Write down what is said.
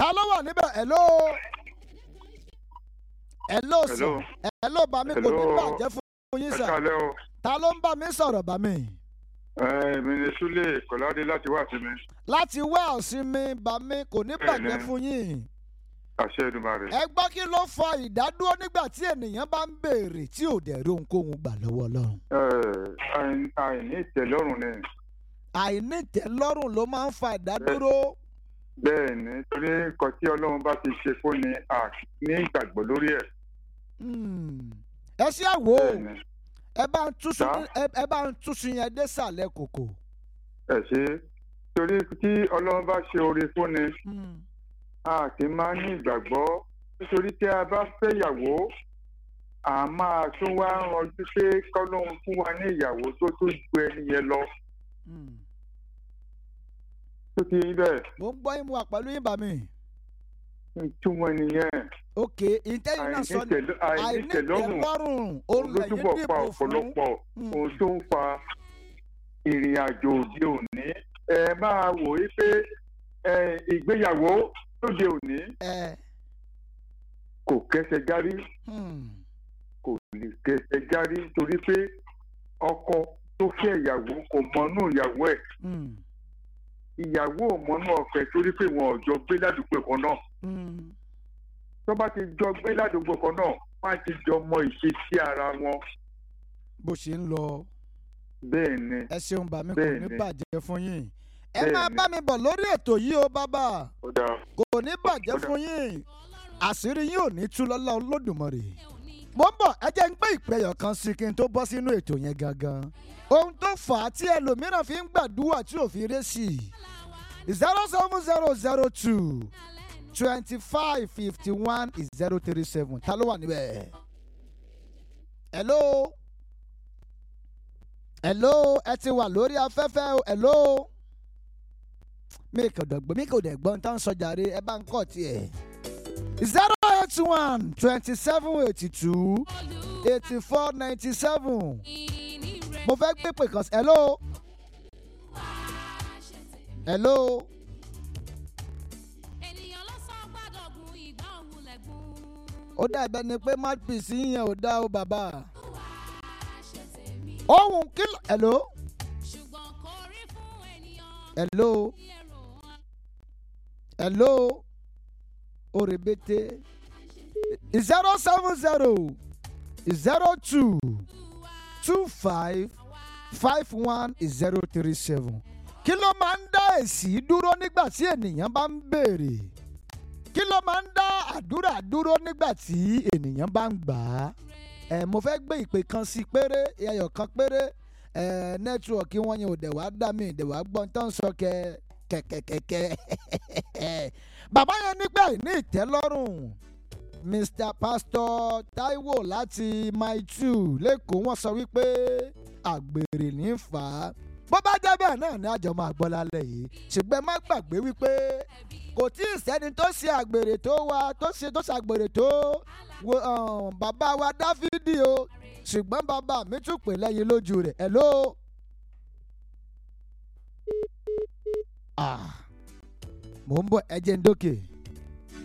ta ló wà níbẹ̀ hello hello sir Hello. hello bá mi kò ní Hello. bàjẹ́ fún yín ẹ sir kálẹ́ o ta ló ń bá mi sọ̀rọ̀ bá mi ẹ mi ni Súlè Kọ́ládé láti wá sí mi láti wá ọ̀sìn mi bá mi kò ní bàjẹ́ Bẹ́ẹ̀ni. fún yín àṣẹ Èdùmàrè. ẹ gbọ́ kí ló fa ìdádúró nígbà tí ènìyàn bá ń béèrè tí ò dẹ̀ rí ohunkóhun gbà lọ́wọ́ ọlọ́run ẹ àì- àìní ìtẹ́lọ́rùn ni àìnítẹ́lọ́rùn ló máa ń fa ìdádúró bẹ́ẹ̀ ni torí nǹkan tí Ọlọ́run bá ti ṣe fún ni a ní ìgbàgbọ́ lórí ẹ̀ Hmm. ẹ ṣe àwò bẹ́ẹ̀ ni ẹ bá ń túṣu Sá? ẹ- ẹ bá ń túṣu yẹn désàlẹ̀ kòkò. ẹ ṣe torí tí Ọlọ́run bá ṣe oore fún ni Hmm. a kì í máa ní ìgbàgbọ́ nítorí tí a bá fẹ́ ìyàwó a máa tún wá ranjú pé kọ́lọ́run fún wa ní ìyàwó tó tó ju ẹni yẹn lọ Hmm. tó ti rí bẹ́ẹ̀ mo ń gbọ́ yín mo wà pẹ̀lú yín bá mi. ìtumọ̀ nìyẹn ok ìtẹ́yìn náà sọ ni àìnítẹ̀lọ́- àìnítẹ̀lọ́rùn àìnítẹ́lọ́rùn òun ló lẹ́yìn túbọ̀ fa dìbò fún. ọ̀pọ̀lọpọ̀ Hmm. ohun tó ń fa ìrìn àjò òde òní ẹ máa wò ó pé ẹ, ìgbéyàwó lóde òní ẹ kò kẹsẹ̀ járí hmm. kò lè kẹsẹ̀ járí torí pé ọkọ tó fẹ́ ìyàwó kò mọnú ìyàwó ẹ̀ Hmm. ìyàwó ò mọnú ọkọ ẹ̀ torí pé wọn ò jọ gbé ládùúgbò kan náà Hmm. tó bá ti jọ gbé ládùúgbò kan náà wọn á ti jọ mọ ìṣesí ara wọn bó ṣe ń lọ bẹ́ẹ̀ ni ẹ ṣeun bá mi kò Bẹ́ẹ̀ ní ni. bàjẹ́ fún yín. ẹ Bẹ́ẹ̀ máa ni. bá mi bọ̀ lórí ètò yìí o bàbá ó dáa. kò ní bàjẹ́ Ó dà. fún yín àṣírí yín ò ní tú lọ́lá olódùmarè. mo ń bọ̀ ẹ jẹ́ ń gbé ìpẹyọ̀ kan sí kí n tó bọ́ sínú ètò yẹn gangan. ohun tó fà á tí ẹlòmíràn fi ń gbàdúrà tí ò fi ré sí i zero seven zero zero two twenty five fifty one zero three seven ta ló wà níbẹ̀. hello hello ẹ ti wà lórí afẹ́fẹ́ o hello mi kò dọ̀gbọ́n mi kò dẹ̀ gbọ́n tán sọ jàre ẹ bá ń kọ́ tiẹ̀. zero eight one twenty seven eighty two eighty four ninety seven mo fẹ́ gbé pè kan sí hello hello ó dàbẹ̀ ni pé mouthpiece yẹn ò dá o bàbá ohun kìlọ̀ hello hello hello orebete zero seven zero zero two two five five one zero three seven kí ló máa ń dá èsì dúró nígbà tí ènìyàn bá ń béèrè kí ló máa ń dá àdúrà dúró nígbà tí ènìyàn bá ń gbà á ẹ mo fẹ́ gbé ìpè kan sí péré ẹyọ kan péré ẹ nẹ́tíwọ̀kì wọn yẹn ò dẹ̀ wá dá mi dẹ̀ wá gbọ́n tán sọ kẹ kẹ̀kẹ̀kẹ̀kẹ̀ bàbá yẹn nígbà ní ìtẹ́lọ́rùn mr pastor taiwo láti mile two lẹ́kọ̀ọ́ wọ́n sọ wípé àgbèrè ní í fà á bó bá jẹ́ bẹ́ẹ̀ náà ni àjọ máa gbọ́ lálẹ́ yìí ṣùgbọ́n ẹ má gbàgbé wípé kò tí ì sẹ́ni tó ṣe àgbèrè tó wa tó ṣe tó ṣàgbèrè tó wo um, bàbá wa dáfídì o ṣùgbọ́n bàbá mi tún pè lẹ́yìn lójú rẹ̀ hello. Ah, mò ń bọ̀ ẹ jẹ́ ń dókè.